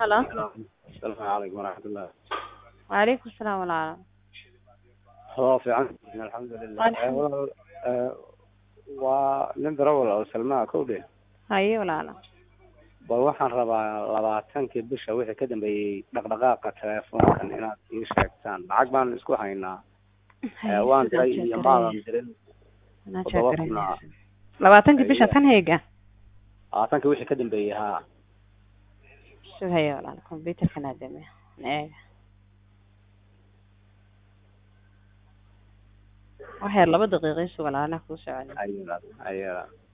halo asalaamu calaykum waraxmatullah wacalaykum asalaam walaalo waa fiican alxamdulilah Eh, walaal eh, waa nin darawal oo salmaa kowdhe haye walaalo bal waxaan rabaa labaatankii bisha wixii ka dambeeyey dhaqdhaqaaqa teleefoonkan inaad ii sheegtaan lacag baan isku haynaa Eh, waan diray iyo maadan dirin toddoba kunaa labaatankii bisha tan heega labaatankii wixii ka dambeeyey haa sug haye walaalo computerkan aadame eega wax yar laba daqiiqo isu walaalaha kuu socda ayada ayada